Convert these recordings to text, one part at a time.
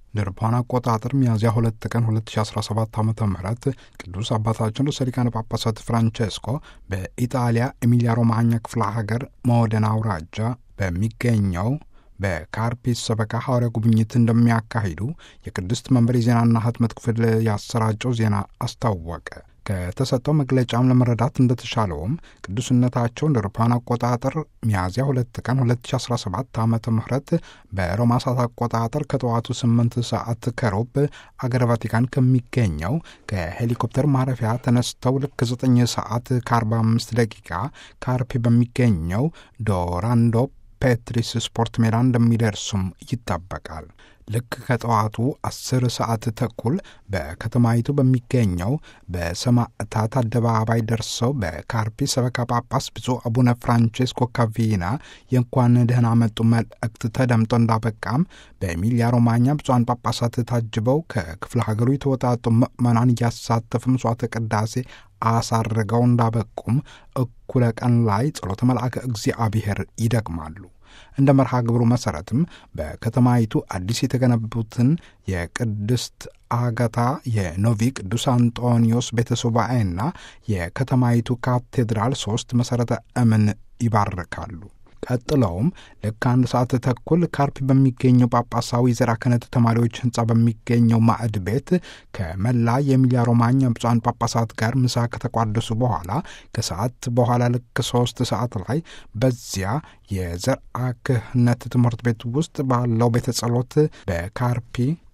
ለአውሮፓውያን አቆጣጠር ሚያዝያ ሁለት ቀን 2017 ዓ ም ቅዱስ አባታችን ርዕሰ ሊቃነ ጳጳሳት ፍራንቼስኮ በኢጣሊያ ኤሚሊያ ሮማኛ ክፍለ ሀገር ሞደና አውራጃ በሚገኘው በካርፒስ ሰበካ ሐዋርያ ጉብኝት እንደሚያካሂዱ የቅድስት መንበር የዜናና ህትመት ክፍል ያሰራጨው ዜና አስታወቀ። ከተሰጠው መግለጫም ለመረዳት እንደተሻለውም ቅዱስነታቸው እንደ አውሮፓውያን አቆጣጠር ሚያዝያ ሁለት ቀን 2017 ዓ ም በሮማ ሰዓት አቆጣጠር ከጠዋቱ 8 ሰዓት ከሮብ አገረ ቫቲካን ከሚገኘው ከሄሊኮፕተር ማረፊያ ተነስተው ልክ 9 ሰዓት ከ45 ደቂቃ ካርፒ በሚገኘው ዶራንዶ ፔትሪስ ስፖርት ሜዳ እንደሚደርሱም ይጠበቃል። ልክ ከጠዋቱ አስር ሰዓት ተኩል በከተማይቱ በሚገኘው በሰማዕታት አደባባይ ደርሰው በካርፒ ሰበካ ጳጳስ ብፁዕ አቡነ ፍራንቼስኮ ካቪና የእንኳን ደህና መጡ መልእክት ተደምጦ እንዳበቃም በኤሚሊያ ሮማኛ ብፁዓን ጳጳሳት ታጅበው ከክፍለ ሀገሩ የተወጣጡ ምዕመናን እያሳተፉ ምጽዋተ ቅዳሴ አሳርገው እንዳበቁም እኩለ ቀን ላይ ጸሎተ መልአከ እግዚአብሔር ይደግማሉ። እንደ መርሃ ግብሩ መሰረትም በከተማይቱ አዲስ የተገነቡትን የቅድስት አጋታ የኖቪ ቅዱስ አንጦኒዮስ ቤተሰባኤና የከተማይቱ ካቴድራል ሶስት መሠረተ እምን ይባርካሉ። ቀጥለውም ልክ አንድ ሰዓት ተኩል ካርፒ በሚገኘው ጳጳሳዊ ዘራ ክህነት ተማሪዎች ህንፃ በሚገኘው ማዕድ ቤት ከመላ የኤሚሊያ ሮማኛ ብፁዓን ጳጳሳት ጋር ምሳ ከተቋደሱ በኋላ ከሰዓት በኋላ ልክ ሶስት ሰዓት ላይ በዚያ የዘርአ ክህነት ትምህርት ቤት ውስጥ ባለው ቤተ ጸሎት በካርፒ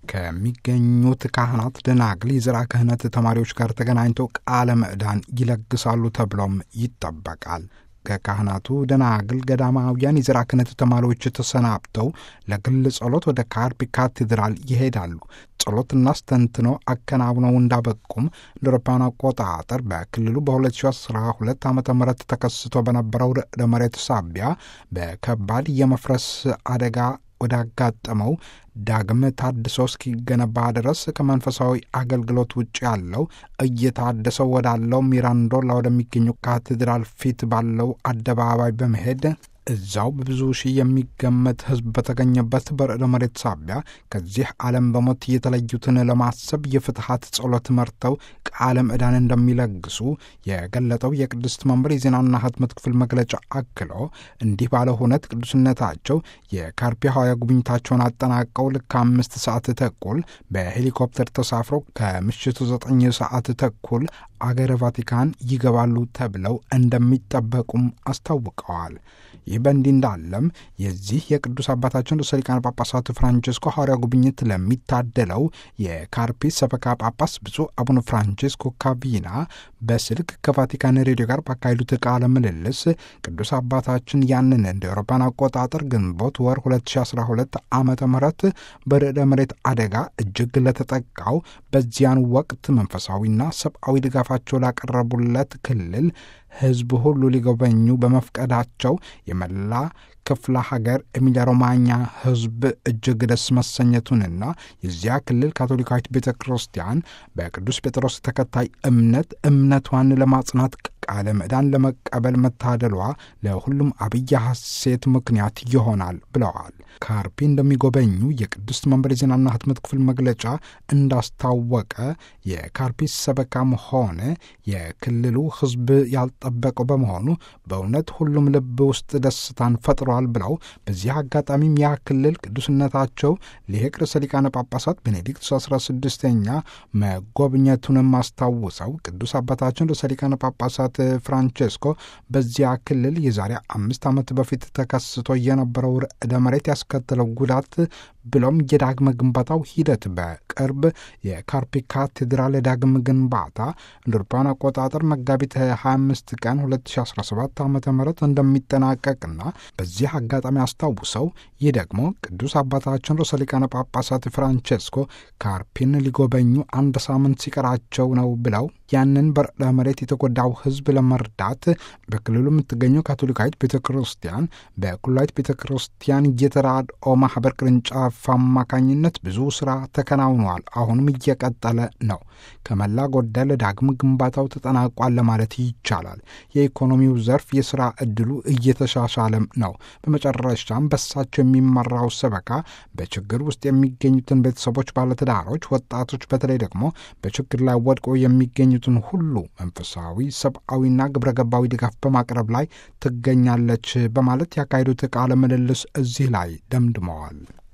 ከሚገኙት ካህናት ደናግል የዘርዓ ክህነት ተማሪዎች ጋር ተገናኝተው ቃለ ምዕዳን ይለግሳሉ ተብሎም ይጠበቃል። ከካህናቱ ደናግል ገዳማውያን የዘርዓ ክህነት ተማሪዎች ተሰናብተው ለግል ጸሎት ወደ ካርፒ ካቴድራል ይሄዳሉ። ጸሎትና አስተንትነው አከናውነው እንዳበቁም እንደ አውሮፓውያን አቆጣጠር በክልሉ በ2012 ዓ ም ተከስቶ በነበረው ርዕደ መሬት ሳቢያ በከባድ የመፍረስ አደጋ ወዳጋጠመው ዳግም ታድሶ እስኪገነባ ድረስ ከመንፈሳዊ አገልግሎት ውጭ ያለው እየታደሰው ወዳለው ሚራንዶላ ወደሚገኘው ካቴድራል ፊት ባለው አደባባይ በመሄድ እዛው በብዙ ሺህ የሚገመት ሕዝብ በተገኘበት በርዕደ መሬት ሳቢያ ከዚህ ዓለም በሞት የተለዩትን ለማሰብ የፍትሐት ጸሎት መርተው ቃለ ምዕዳን እንደሚለግሱ የገለጠው የቅድስት መንበር የዜናና ህትመት ክፍል መግለጫ አክሎ እንዲህ ባለ ሁነት ቅዱስነታቸው የካርፒ ሐዋርያ ጉብኝታቸውን አጠናቀው ልክ አምስት ሰዓት ተኩል በሄሊኮፕተር ተሳፍረው ከምሽቱ ዘጠኝ ሰዓት ተኩል አገረ ቫቲካን ይገባሉ ተብለው እንደሚጠበቁም አስታውቀዋል። ይህ በእንዲህ እንዳለም የዚህ የቅዱስ አባታችን ርዕሰ ሊቃነ ጳጳሳት ፍራንቼስኮ ሐዋርያ ጉብኝት ለሚታደለው የካርፒ ሰበካ ጳጳስ ብፁዕ አቡነ ፍራንቼስኮ ካቪና በስልክ ከቫቲካን ሬዲዮ ጋር ባካሄዱት ቃለ ምልልስ ቅዱስ አባታችን ያንን እንደ አውሮፓውያን አቆጣጠር ግንቦት ወር 2012 ዓመተ ምህረት በርዕደ መሬት አደጋ እጅግ ለተጠቃው በዚያን ወቅት መንፈሳዊና ሰብአዊ ድጋፋቸው ላቀረቡለት ክልል ሕዝብ ሁሉ ሊጎበኙ በመፍቀዳቸው የመላ ክፍለ ሀገር ኤሚሊያ ሮማኛ ሕዝብ እጅግ ደስ መሰኘቱንና የዚያ ክልል ካቶሊካዊት ቤተ ክርስቲያን በቅዱስ ጴጥሮስ ተከታይ እምነት እምነቷን ለማጽናት ቃለ ምዕዳን ለመቀበል መታደሏ ለሁሉም አብይ ሐሴት ምክንያት ይሆናል ብለዋል። ካርፒ እንደሚጎበኙ የቅድስት መንበር የዜናና ህትመት ክፍል መግለጫ እንዳስታወቀ የካርፒ ሰበካም ሆነ የክልሉ ሕዝብ ያልጠበቀው በመሆኑ በእውነት ሁሉም ልብ ውስጥ ደስታን ፈጥሯል ብለው በዚህ አጋጣሚም ያ ክልል ቅዱስነታቸው ሊቅ ርዕሰ ሊቃነ ጳጳሳት ቤኔዲክቱስ 16ኛ መጎብኘቱንም አስታውሰው ቅዱስ አባታችን ርዕሰ ሊቃነ ጳጳሳት ፍራንቼስኮ በዚያ ክልል የዛሬ አምስት ዓመት በፊት ተከስቶ የነበረው ርዕደ መሬት ያስከተለው ጉዳት ብሎም የዳግመ ግንባታው ሂደት በቅርብ የካርፒ ካቴድራል ዳግም ግንባታ እንደ አውሮፓውያን አቆጣጠር መጋቢት 25 ቀን 2017 ዓ ም እንደሚጠናቀቅና በዚህ አጋጣሚ አስታውሰው ይህ ደግሞ ቅዱስ አባታችን ርዕሰ ሊቃነ ጳጳሳት ፍራንቼስኮ ካርፒን ሊጎበኙ አንድ ሳምንት ሲቀራቸው ነው ብለው ያንን በርዕደ መሬት የተጎዳው ሕዝብ ለመርዳት በክልሉ የምትገኘው ካቶሊካዊት ቤተ ክርስቲያን በኩላዊት ቤተ ክርስቲያን የተራድኦ ማህበር ቅርንጫፍ አማካኝነት ብዙ ስራ ተከናውኖ ሆነዋል። አሁንም እየቀጠለ ነው። ከመላ ጎደል ዳግም ግንባታው ተጠናቋል ለማለት ይቻላል። የኢኮኖሚው ዘርፍ የሥራ ዕድሉ እየተሻሻለም ነው። በመጨረሻም በሳቸው የሚመራው ሰበካ በችግር ውስጥ የሚገኙትን ቤተሰቦች፣ ባለትዳሮች፣ ወጣቶች በተለይ ደግሞ በችግር ላይ ወድቀው የሚገኙትን ሁሉ መንፈሳዊ፣ ሰብአዊና ግብረ ገባዊ ድጋፍ በማቅረብ ላይ ትገኛለች በማለት ያካሄዱት ቃለ ምልልስ እዚህ ላይ ደምድመዋል።